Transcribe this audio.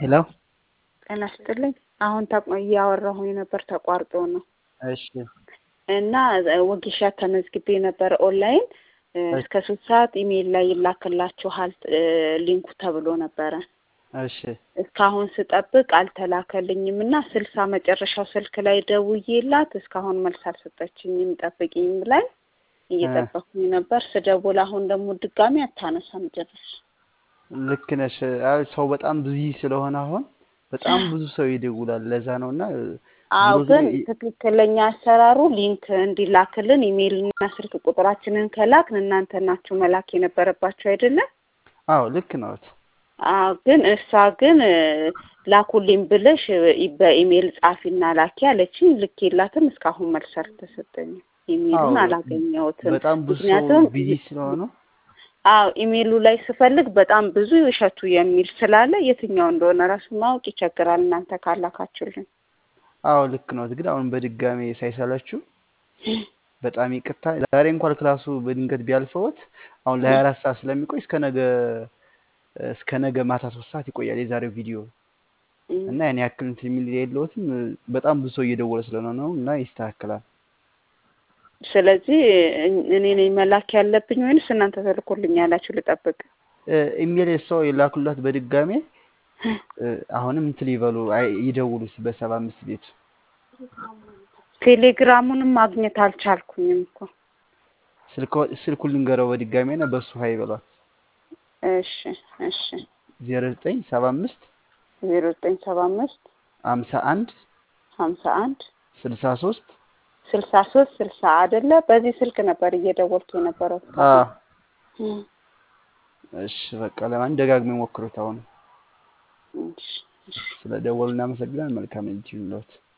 ሄሎ ጤና ይስጥልኝ። አሁን ተቆ- እያወራሁኝ ነበር ተቋርጦ ነው እሺ እና ወጌሻ ተመዝግቤ ነበር ኦንላይን እስከ ሶስት ሰዓት ኢሜይል ላይ ይላክላችኋል እ ሊንኩ ተብሎ ነበረ። እሺ እስካሁን ስጠብቅ አልተላከልኝም እና ስልሳ መጨረሻው ስልክ ላይ ደውዬላት እስካሁን መልስ አልሰጠችኝም። ጠብቂኝ ብላኝ እየጠበኩኝ ነበር። ስደውል አሁን ደግሞ ድጋሚ አታነሳም ጭራሽ። ልክ ነሽ። አይ ሰው በጣም ብዙ ስለሆነ አሁን በጣም ብዙ ሰው ይደውላል። ለዛ ነው እና አዎ ዞሮ ግን ዞሮ ይ- ትክክለኛ አሰራሩ ሊንክ እንዲላክልን ኢሜይልና ስልክ ቁጥራችንን ከላክን እናንተ ናችሁ መላክ የነበረባችሁ አይደለም? አዎ ልክ ነዎት። አዎ ግን እሷ ግን እ ላኩልኝ ብለሽ እ በኢሜይል ጻፊና ላኪ አለችኝ። ልኬላትም እስካሁን መልስ አልተሰጠኝም። ኢሜይሉን አዎ አላገኘሁትም። በጣም ብዙ ሰው ምክንያቱም ቢዚ ስለሆኑ አዎ ኢሜይሉ ላይ ስፈልግ በጣም ብዙ እሸቱ የሚል ስላለ የትኛው እንደሆነ ራሱ ማወቅ ይቸግራል እናንተ ካላካችሁልን። አዎ ልክ ነዎት። ግን አሁን በድጋሜ ሳይሰለችው በጣም ይቅርታ። ዛሬ እንኳን ክላሱ በድንገት ቢያልፈውት አሁን ለሀያ አራት ሰዓት ስለሚቆይ እስከ ነገ እስከ ነገ ማታ ሶስት ሰዓት ይቆያል የዛሬው ቪዲዮ እም፣ እና ያን ያክል እንትን የሚል የለውትም። በጣም ብዙ ሰው እየደወለ ስለሆነ ነው እና ይስተካከላል። ስለዚህ እ- እኔ ነኝ መላክ ያለብኝ ወይንስ እናንተ ተልኮልኝ ያላችሁ ልጠብቅ? እ ኢሜል ሰው የላኩላት በድጋሜ እ አሁንም እንትን ይበሉ አይ- ይደውሉ በሰባ አምስት ቤቱ ቴሌግራሙንም ማግኘት አልቻልኩኝም እኮ። ስልኮ- ስልኩን ልንገረው በድጋሜ ና በሱ ሀይ በሏት እሺ እሺ ዜሮ ዘጠኝ ሰባ አምስት ዜሮ ዘጠኝ ሰባ አምስት ሀምሳ አንድ ሀምሳ አንድ ስልሳ ሶስት ስልሳ ሶስት ስልሳ አይደለ? በዚህ ስልክ ነበር እየደወልኩ የነበረው አ እስካሁን። እም፣ እሺ በቃ ለማን ደጋግሞ ሞክሩት። አሁን እሺ እሺ ስለ ደወሉ እናመሰግናለን። መልካም እጅ ይሁንልዎት።